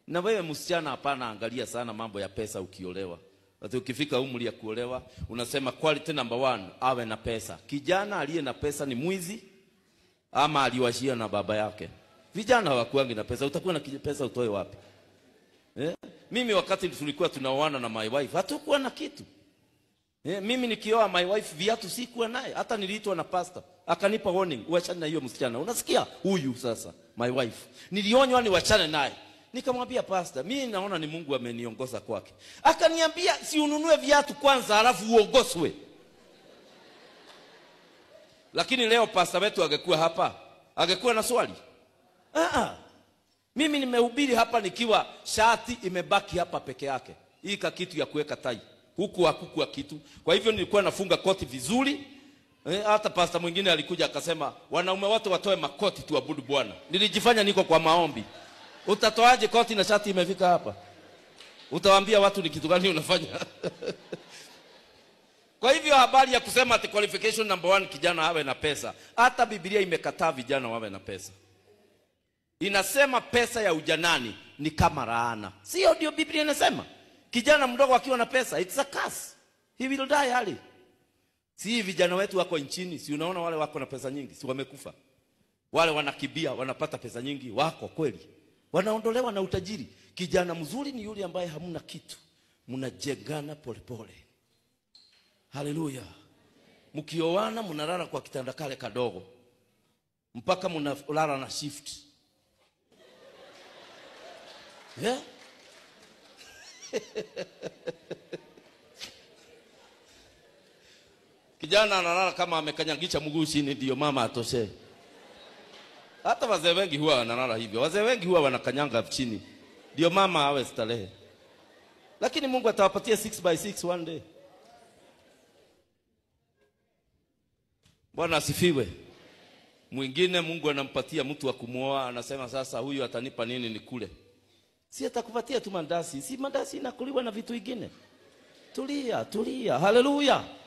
Na wewe msichana, hapana, angalia sana mambo ya pesa ukiolewa. Ati ukifika umri ya kuolewa unasema quality number one, awe na pesa. Kijana aliye na pesa ni mwizi ama aliwashia na baba yake. Vijana hawakuangi na pesa, utakuwa na kije- pesa utoe wapi? Eh? Mimi wakati tulikuwa tunaoana na my wife hatukuwa na kitu. Eh, mimi nikioa my wife viatu sikuwa naye, hata niliitwa na pastor akanipa warning, uachane na hiyo msichana. Unasikia? Huyu sasa my wife. Nilionywa niwachane naye. Nikamwambia pastor, mimi naona ni Mungu ameniongoza kwake. Akaniambia si ununue viatu kwanza halafu uongozwe. Lakini leo pastor wetu angekuwa hapa, angekuwa na swali. Ah ah. Mimi nimehubiri hapa nikiwa shati imebaki hapa peke yake. Hii ka kitu ya kuweka tai. Huku hakukuwa kitu. Kwa hivyo nilikuwa nafunga koti vizuri. Eh, hata pasta mwingine alikuja akasema wanaume wote watoe makoti tuabudu Bwana. Nilijifanya niko kwa maombi. Utatoaje koti na shati imefika hapa? Utawaambia watu ni kitu gani unafanya? Kwa hivyo habari ya kusema ati qualification number one kijana awe na pesa. Hata Biblia imekataa vijana wawe na pesa inasema pesa ya ujanani ni kama laana. Sio ndio Biblia inasema? Kijana mdogo akiwa na pesa, it's a curse. He will die early. Si vijana wetu wako nchini, si unaona wale wako na pesa nyingi, si wamekufa. Wale wanakibia, wanapata pesa nyingi, wako kweli. Wanaondolewa na utajiri. Kijana mzuri ni yule ambaye hamna kitu. Mnajengana polepole. Haleluya. Mkioana mnalala kwa kitanda kale kadogo. Mpaka mnalala na shift. Yeah? Kijana analala kama amekanyagisha mguu chini ndio mama atoshe. Hata wazee wengi huwa wanalala hivyo. Wazee wengi huwa wanakanyanga chini. Ndio mama awe starehe. Lakini Mungu atawapatia 6 by 6 one day. Bwana asifiwe. Mwingine Mungu anampatia mtu wa kumwoa, anasema sasa huyu atanipa nini nikule? Si atakupatia tu mandasi. Si mandasi inakuliwa na vitu vingine. Tulia, tulia. Haleluya.